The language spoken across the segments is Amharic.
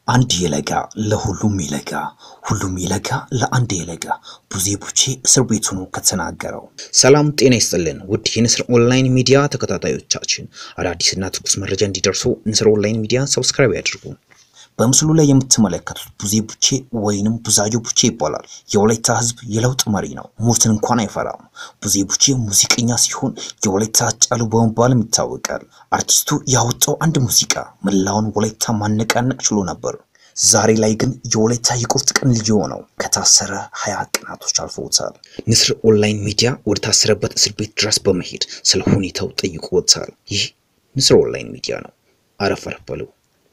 አንድ የለጋ ለሁሉም ይለጋ ሁሉም ይለጋ ለአንድ የለጋ ቡዜ ቡቼ እስር ቤት ሆኖ ከተናገረው። ሰላም ጤና ይስጥልን ውድ የንስር ኦንላይን ሚዲያ ተከታታዮቻችን፣ አዳዲስና ትኩስ መረጃ እንዲደርሱ ንስር ኦንላይን ሚዲያ ሰብስክራይብ ያድርጉ። በምስሉ ላይ የምትመለከቱት ቡዜ ቡቼ ወይንም ቡዛዮ ቡቼ ይባላል። የወላይታ ሕዝብ የለውጥ መሪ ነው። ሞትን እንኳን አይፈራም። ቡዜ ቡቼ ሙዚቀኛ ሲሆን የወላይታ ሃጫሉ በመባልም ይታወቃል። አርቲስቱ ያወጣው አንድ ሙዚቃ መላውን ወላይታ ማነቃነቅ ችሎ ነበር። ዛሬ ላይ ግን የወላይታ የቁርጥ ቀን ልጅ የሆነው ከታሰረ ሀያ ቀናቶች አልፈውታል። ንስር ኦንላይን ሚዲያ ወደ ታሰረበት እስር ቤት ድረስ በመሄድ ስለ ሁኔታው ጠይቆታል። ይህ ንስር ኦንላይን ሚዲያ ነው። አረፍ አረፍ በሉ።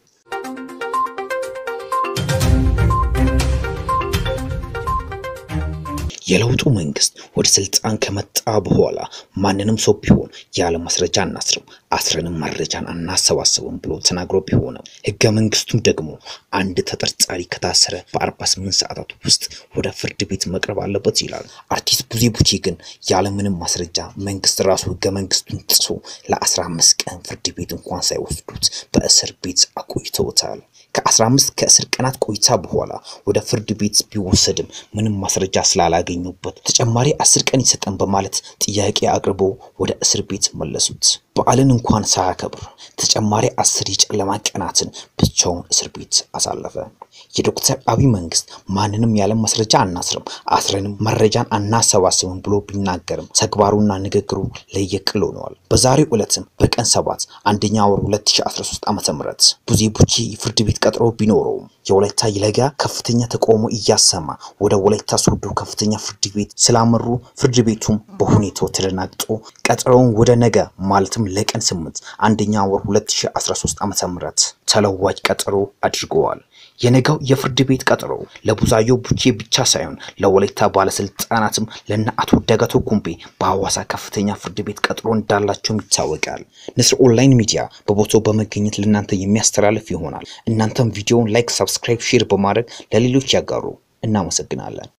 የለውጡ መንግስት ወደ ስልጣን ከመጣ በኋላ ማንንም ሰው ቢሆን ያለ ማስረጃ አናስርም፣ አስረንም መረጃን አናሰባስብም ብሎ ተናግሮ ቢሆንም ህገ መንግስቱም ደግሞ አንድ ተጠርጣሪ ከታሰረ በ48 ሰዓታት ውስጥ ወደ ፍርድ ቤት መቅረብ አለበት ይላል። አርቲስት ቡዜ ቡቼ ግን ያለምንም ማስረጃ መንግስት ራሱ ህገ መንግስቱን ጥሶ ለ15 ቀን ፍርድ ቤት እንኳን ሳይወስዱት በእስር ቤት አቆይተውታል። ከ15 ከእስር ቀናት ቆይታ በኋላ ወደ ፍርድ ቤት ቢወሰድም ምንም ማስረጃ ስላላገኙበት ተጨማሪ አስር ቀን ይሰጠን በማለት ጥያቄ አቅርቦ ወደ እስር ቤት መለሱት። በዓልን እንኳን ሳያከብር ተጨማሪ አስር የጨለማ ቀናትን ብቻውን እስር ቤት አሳለፈ። የዶክተር አብይ መንግስት ማንንም ያለ ማስረጃ አናስርም፣ አስረንም መረጃን አናሰባስብም ብሎ ቢናገርም ተግባሩና ንግግሩ ለየቅል ሆነዋል። በዛሬው ዕለትም በቀን ሰባት አንደኛ ወር 2013 ዓ.ም ቡዜ ቡቼ የፍርድ ቤት ቀጠሮ ቢኖረውም የወላይታ ይለጋ ከፍተኛ ተቃውሞ እያሰማ ወደ ወላይታ ሶዶ ከፍተኛ ፍርድ ቤት ስላመሩ ፍርድ ቤቱም በሁኔታው ተደናግጦ ቀጠሮውን ወደ ነገ ማለትም ለቀን ስምንት አንደኛ ወር 2013 ዓ.ም ተለዋጭ ቀጠሮ አድርገዋል። የነገው የፍርድ ቤት ቀጠሮ ለቡዛዮ ቡቼ ብቻ ሳይሆን ለወላይታ ባለስልጣናትም ለነ አቶ ደጋቶ ኩምቤ በሐዋሳ ከፍተኛ ፍርድ ቤት ቀጠሮ እንዳላቸውም ይታወቃል። ንስር ኦንላይን ሚዲያ በቦታው በመገኘት ለእናንተ የሚያስተላልፍ ይሆናል። እናንተም ቪዲዮውን ላይክ፣ ሰብስክራይብ፣ ሼር በማድረግ ለሌሎች ያጋሩ። እናመሰግናለን።